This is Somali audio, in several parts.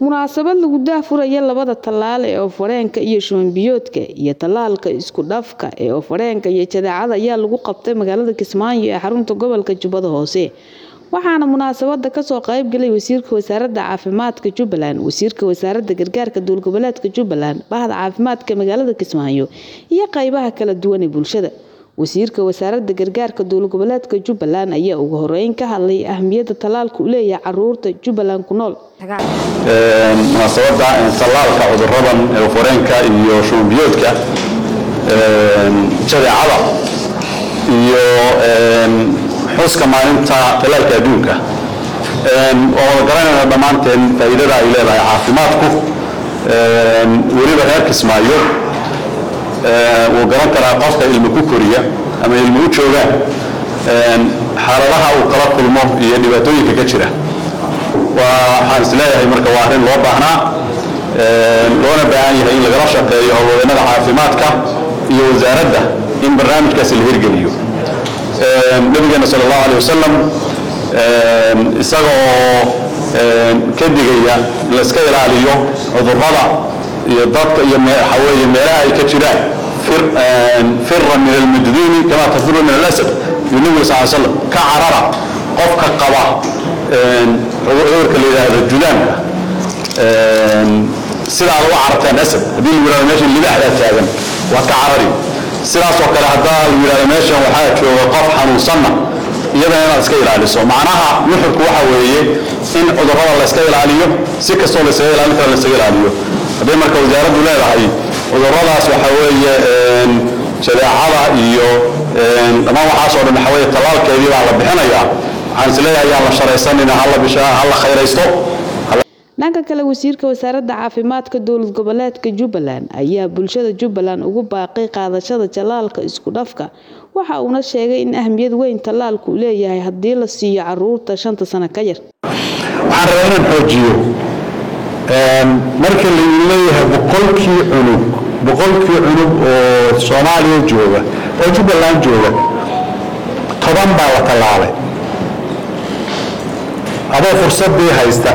munaasabad lagu daahfuraya labada tallaal ee oof-wareenka iyo shuban-biyoodka iyo tallaalka isku dhafka ee oof-wareenka iyo jadeecada ayaa lagu qabtay magaalada kismaayo ee xarunta gobolka jubbada hoose waxaana munaasabada kasoo qaybgalay wasiirka wasaaradda caafimaadka jubbaland wasiirka wasaaradda gargaarka dowlgoboleedka jubbaland bahda caafimaadka magaalada kismaayo iyo qeybaha kala duwan ee bulshada wasiirka wasaaradda gargaarka dowlgoboleedka jubbaland ayaa ugu horeyn ka hadlay ahmiyadda tallaalka u leeyahay caruurta jubbaland ku nool munaasabada tallaalka cuduradan oof-wareenka iyo shubanbiyoodka jadeecada iyo xuska maalinta tallaalka adduunka oo wada garanayna dhammaanteen faa'iidada ay leedahay caafimaadku weliba reer kismaayo wuu garan karaa qofka ilmi ku koriya ama ilmi u jooga xaaladaha uu kala kulmo iyo dhibaatooyinka ka jira waxaan is leeyahay marka waa arrin loo baahnaa loona baahan yahay in lagala shaqeeyo howlwadeennada caafimaadka iyo wasaaradda in barnaamijkaasi la hirgeliyo nabigeena sal allahu aleh wasalam isaga oo ka digaya in layska ilaaliyo cudurrada iyo dadka iyo waxaweeye meelaha ay ka jiraan fira min almajduuni kama tafiru min alasad yuu nabiga sal slam ka carara qofka qaba cudurka la yidhaahdo judaanka sidaa lagu carartaan asad haddii lagu yidhahdo meeshan libaaxdaa taagan waad ka carari sidaasoo kale haddaa lagu yidhahdo meeshan waxaa jooga qof xanuunsanna iyadana inaad iska ilaaliso macnaha nuxurku waxa weeye in cudurrada layska ilaaliyo si kastoo laysaga ilaalin karo laysaga ilaaliyo hadday marka wasaaraddu leedahay cudurradaas waxa weeye jadeecada iyo dhammaan waxaasoo dhan waxa weeye tallaalkeedii baa la bixinayaa waxaan is leeyahay yaan la sharaysanina hala bishaa hala khayraysto dhanka kale wasiirka wasaaradda caafimaadka dowlad goboleedka jubbaland ayaa bulshada jubbaland ugu baaqay qaadashada tallaalka isku dhafka waxa uuna sheegay in ahmiyad weyn tallaalku u leeyahay haddii la siiyo caruurta shanta sano ka yar waxaan rabaa inaan xoojiyo marka lagu leeyahay boqolkii cunug boqolkii cunug oo soomaaliya jooga oo jubbaland jooga toban baa la tallaalay adoo fursadii haysta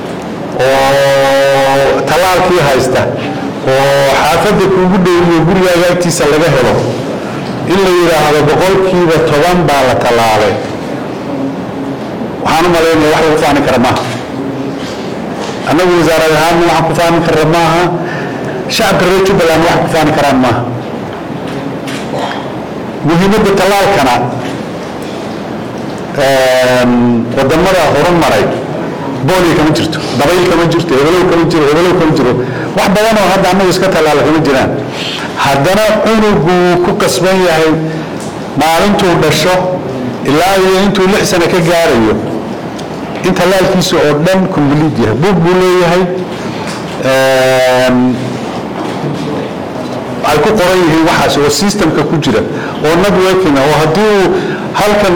oo tallaalkii haysta oo xaafadda kuugu dhowiyo gurigaaga agtiisa laga helo in la yidhaahdo boqolkiiba toban baa la tallaalay waxaan u malaynaya wax lagu faani kara maaha annagu wasaarad ahaanna waxaan ku faani karra maaha shacabka reer jubbaland waxay ku faani karaan maaha muhiimadda tallaalkana wadamada horumaray booliga kama jirto dabayl kama jirto hebelow kama jiro hebelow kama jiro wax badan oo hadda annagu iska tallaala kama jiraan haddana cunuguu ku qasban yahay maalintuu dhasho ilaa iyo intuu lix sano ka gaarayo in tallaalkiisa oo dhan complete yahay buug buu leeyahay ay ku qoran yihiin waxaas oo systemka ku jira oo networking oo haddii uu halkan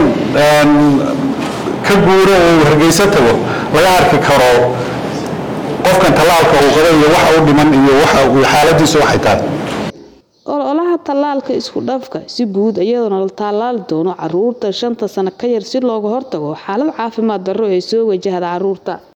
ka guuro oo hargeysa tago laga arki karo qofkan tallaalka uu qaba iyo waxa u dhiman iyo waxa xaaladiisa waxay tahay ololaha tallaalka isku dhafka si guud iyadoona la tallaali doono caruurta shanta sano ka yar si looga hortago xaalad caafimaad darro ee soo wajahda caruurta